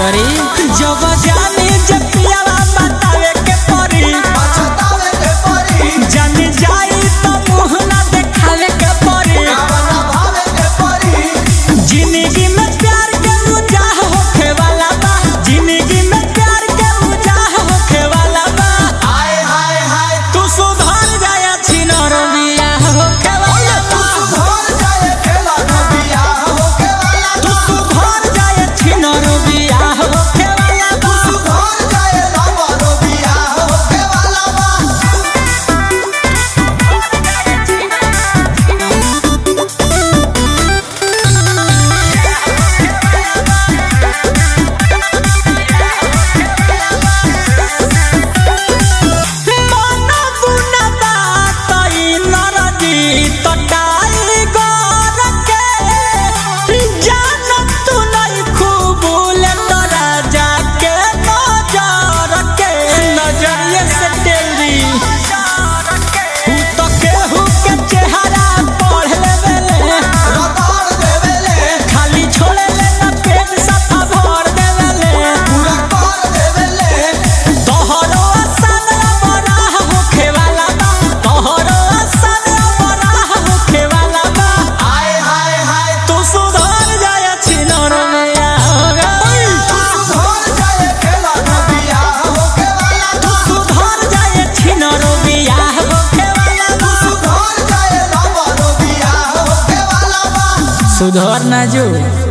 करी जब जानी जब पियावा बतावे के परी पछतावे के परी जान जाई तो मुंह ना देखावे के परी कावना भावे के परी जिंदगी में प्यार के मुजाह होखे वाला बा जिंदगी में प्यार के मुजाह होखे वाला बा हाय हाय हाय तू सुधर जाया छिनर बियाह होखे वाला बा घर जाए खेला न बियाह होके वाला तू सुधर जाया छिनर बियाह होखे वाला बा घर जाए लवरो बियाह होके वाला बा मन गुना बातई नरदी तटाई गोर के जान तू नहीं खूबूल तोरा जाके नजर के नजरिए से तेरी तू तो केहू के चेहरा पढ़ लेवेले रताड़ देवेले खाली छोड़े ले ना पेट सफा भर देवेले पूरा कर देवेले तोहरो असन बराह होखे वाला बा तोहरो असन बराह होखे वाला बा हाय हाय हाय तू सुधर जाया छिनर में आगा घर जाए खेला न बियाह होके वाला तू सुधर जाया छिनर बियाह होखे वाला बा घर जाए लवरो बियाह होके वाला बा सुधर ना जो